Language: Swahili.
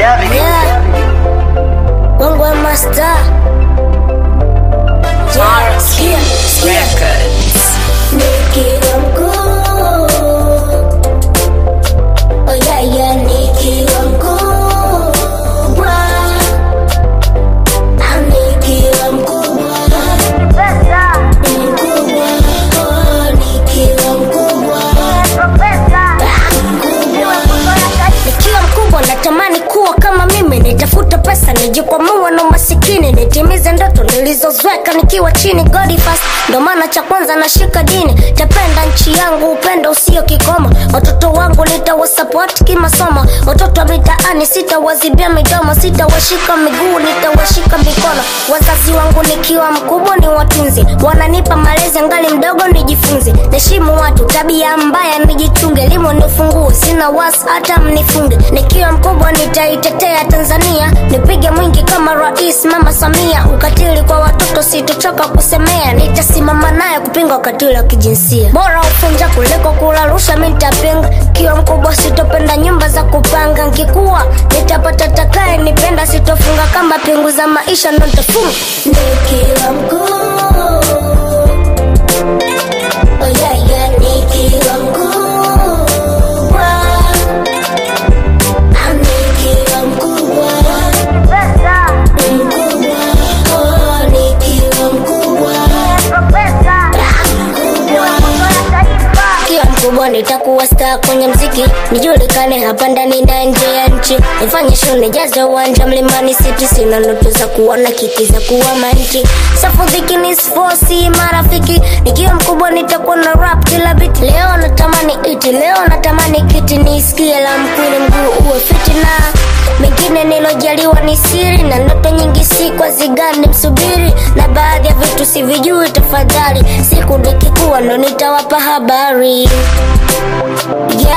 Yeah. Wangwa master. Yeah. Sikia, sikia. Records. Nikiwa mkuu. Oh yeah, yeah, nikiwa mkubwa. Ah, nikiwa mkubwa. Ni mkubwa. Oh, nikiwa mkubwa. nikiwa mkubwa natamani kuwa kama mimi nitafuta pesa nijikwamua na masikini nitimize ndoto nilizozweka nikiwa chini God first ndo maana cha kwanza nashika dini tapenda nchi yangu upendo usio kikomo watoto wangu nitawasapoti kimasomo watoto wa mitaani sitawazibia midomo sitawashika miguu nitawashika mikono wazazi wangu nikiwa mkubwa ni watunzi wananipa malezi ngali mdogo nijifunze naheshimu watu tabia mbaya nijichunge elimu ni ufunguo sina wasi hata mnifunge nikiwa mkubwa nitaitetea tanzania nipige mwingi kama rais mama samia ukatili kwa watoto sitochoka kusemea nitasimama naye kupinga ukatili wa kijinsia bora ufunja kuliko kularusha mi nitapinga kiwa mkubwa sitopenda nyumba za kupanga nkikuwa nitapata takae nipenda sitofunga kama pingu za maisha ndo nitafunga nikiwa mkuu Oh yeah, yeah, nikiwa mkubwa. Ah, nikiwa mkubwa. Mkubwa. Oh, nikiwa mkubwa. Ah, mkubwa. Kiwa mkubwa nitakuwa star kwenye mziki nijulikane hapa ndani na nje ya nchi nifanye show nijaze uwanja mlimani city sina ndoto za kuona kiti za kuwa manchi safudhiki ni sfosi marafiki nikiwa mkubwa nitakuwa na rap kila bit leo natamani iti leo natamani kiti nisikie la mkwili mguu uwe fiti na mengine nilojaliwa ni siri na ndoto nyingi si kwa zigani msubiri na baadhi ya vitu sivijui tafadhali siku nikikuwa ndo nitawapa habari yeah.